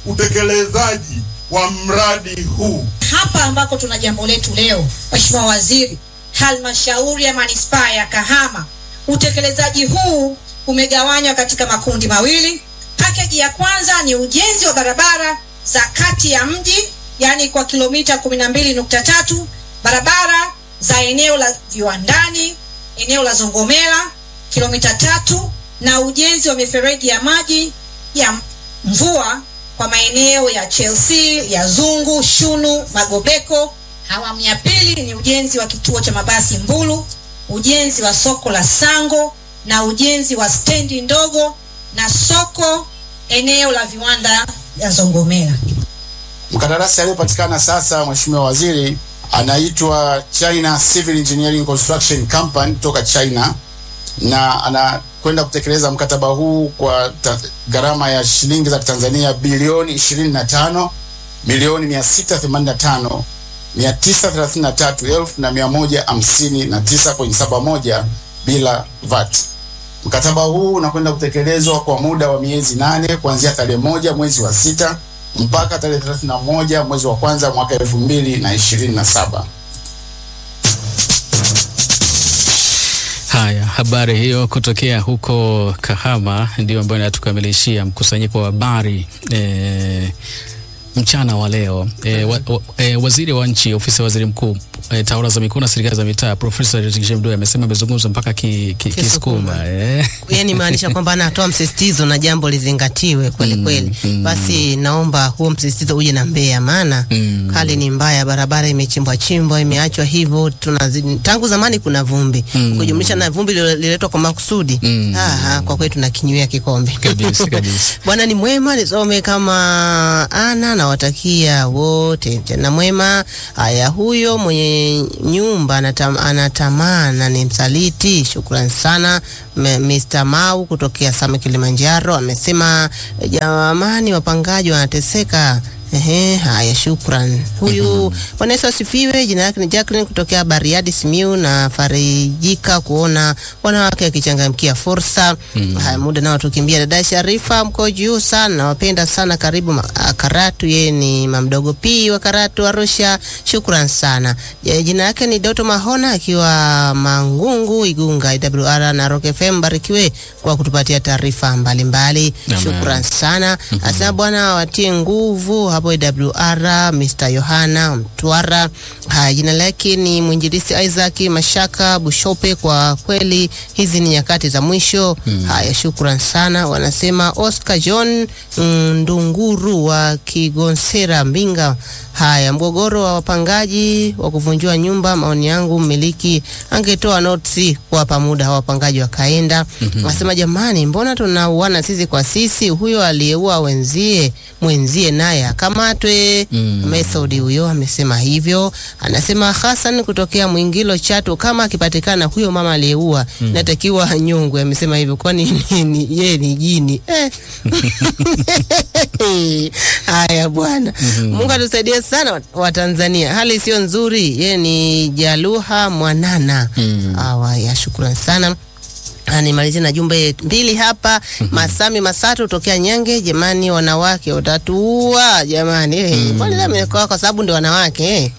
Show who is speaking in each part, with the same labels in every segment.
Speaker 1: utekelezaji wa mradi huu.
Speaker 2: Hapa ambako tuna jambo letu leo, Mheshimiwa Waziri, halmashauri ya manispaa ya Kahama, utekelezaji huu umegawanywa katika makundi mawili. Pakeji ya kwanza ni ujenzi wa barabara za kati ya mji, yaani kwa kilomita 12.3, barabara za eneo la viwandani, eneo la Zongomela kilomita tatu, na ujenzi wa mifereji ya maji ya mvua kwa maeneo ya Chelsea, ya Zungu, Shunu, Magobeko. Awamu ya pili ni ujenzi wa kituo cha mabasi Mbulu, ujenzi wa soko la Sango na ujenzi wa stendi ndogo na soko eneo la viwanda ya Zongomela.
Speaker 3: Mkandarasi aliyepatikana sasa, Mheshimiwa Waziri, anaitwa China Civil Engineering Construction Company kutoka China na anakwenda kutekeleza mkataba huu kwa ta- gharama ya shilingi za Tanzania bilioni 25 milioni 685 933 elfu na 159.71 bila VAT. Mkataba huu unakwenda kutekelezwa kwa muda wa miezi nane kuanzia tarehe moja mwezi wa sita mpaka tarehe 31 mwezi wa kwanza mwaka 2027.
Speaker 4: Haya, habari hiyo kutokea huko Kahama ndio ambayo inatukamilishia mkusanyiko wa habari e, mchana wa leo. E, wa, wa, e, waziri wa nchi ofisi ya waziri mkuu e, tawala za mikoa na serikali za mitaa Profesa Riziki Mdoe amesema amezungumza mpaka ki, ki,
Speaker 5: Kisukuma.
Speaker 4: Kisukuma e.
Speaker 5: yani maanisha kwamba anatoa msisitizo na jambo lizingatiwe kweli
Speaker 4: Mm,
Speaker 5: kweli.
Speaker 4: mm.
Speaker 5: Basi naomba huo msisitizo uje na Mbeya, maana
Speaker 4: Mm.
Speaker 5: hali ni mbaya, barabara imechimbwa chimbwa, imeachwa hivyo. Tunazidi tangu zamani kuna vumbi
Speaker 4: Mm.
Speaker 5: ukijumlisha na vumbi lililetwa kwa makusudi.
Speaker 4: Mm.
Speaker 5: Aha, kwa kweli tunakinywea kikombe
Speaker 4: Kabisa, kabisa.
Speaker 5: Bwana ni mwema, nisome kama ana nawatakia wote tena mwema. Haya, huyo mwenye nyumba anatam, anatamana ni msaliti. Shukrani sana M- Mr. Mau kutokea Same Kilimanjaro amesema jamani, wapangaji wanateseka. Ehe, haya shukran. Huyu Bwana Yesu asifiwe. Jina lake ni Jacqueline kutokea Bariadi Simiu, na farijika kuona wanawake wakichangamkia fursa. Haya, muda nao tukimbia. Dada Sharifa, mko juu sana, nawapenda sana. Karibu ma- ah, Karatu, yeye ni mamdogo P wa Karatu Arusha. Shukran sana. Ya, Jina lake ni Doto Mahona akiwa Mangungu Igunga IWR na Rock FM. Barikiwe kwa kutupatia taarifa mbalimbali.
Speaker 4: Amen.
Speaker 5: Shukran sana. Asante Bwana watie nguvu hapo AWR. Mr. Yohana Mtwara. Haya, jina lake ni mwinjilisi Isaac Mashaka Bushope. Kwa kweli hizi ni nyakati za mwisho. Haya, shukran sana. Wanasema Oscar John mm, Ndunguru wa Kigonsera Mbinga. Haya, mgogoro wa wapangaji wa kuvunjiwa nyumba, maoni yangu mmiliki angetoa notisi kuwapa muda hawa wapangaji wakaenda. Nasema jamani, mbona tunauana sisi kwa sisi? Huyo aliyeua wenzie mwenzie naye akamatwe.
Speaker 4: Mm.
Speaker 5: Mesodi huyo amesema hivyo. Anasema Hassan kutokea Mwingilo Chato, kama akipatikana huyo mama aliyeua natakiwa nyongwe. Amesema hivyo, kwani ni- ni- yeye ni jini eh. Haya bwana, Mungu atusaidie sana wa Tanzania, hali sio nzuri. Yeye ni Jaluha Mwanana.
Speaker 4: Mm.
Speaker 5: Awa ya shukrani sana. Ah, Nimalizie na jumbe mbili hapa. Masami Masatu tokea Nyange, jamani, wanawake watatuua jamani. Eh, kwani mm. kwa, kwa sababu ndio wanawake eh.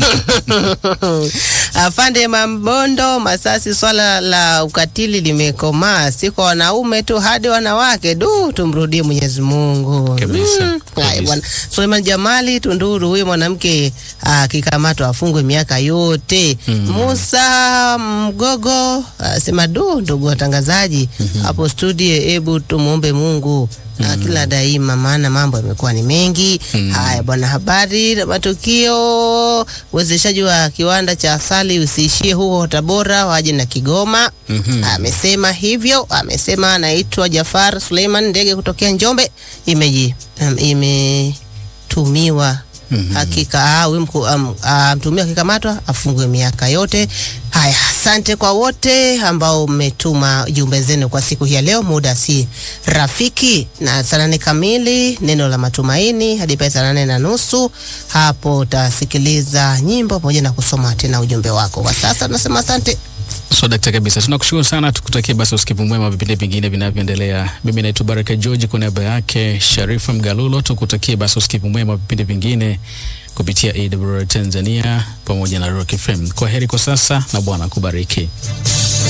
Speaker 5: Afande Mambondo Masasi, swala la ukatili limekomaa, si kwa wanaume tu, hadi wanawake. Du, tumrudie Mwenyezi Mungu.
Speaker 4: Kabisa,
Speaker 5: Haya
Speaker 4: kabisa.
Speaker 5: bwana. Suleiman Jamali Tunduru, huyu mwanamke akikamatwa afungwe miaka yote. Musa Mgogo asema du, ndugu watangazaji hapo studio, hebu tumwombe Mungu ah, kila daima, maana mambo yamekuwa ni mengi. Haya bwana, habari na matukio. Uwezeshaji wa kiwanda cha asali usiishie huko Tabora, waje na Kigoma. Amesema hivyo, amesema anaitwa Jafar Suleiman Ndege kutokea Njombe, imeji um, imetumiwa hakika ah, huyu mku- am- ah, mtumiwa akikamatwa afungwe miaka yote. Haya, asante kwa wote ambao mmetuma jumbe zenu kwa siku hii ya leo. Muda si rafiki, na saa nane kamili neno la matumaini hadi pale saa nane na nusu hapo utasikiliza nyimbo pamoja na kusoma tena ujumbe wako. Kwa sasa tunasema asante.
Speaker 4: So dakta kabisa, tunakushukuru sana, tukutakie basi usikivu mwema vipindi vingine vinavyoendelea. Mimi naitwa Baraka George, kwa niaba yake Sharifa Mgalulo, tukutakie basi usikivu mwema vipindi vingine kupitia AWR Tanzania pamoja na Rock FM. Kwa heri kwa sasa na Bwana kubariki.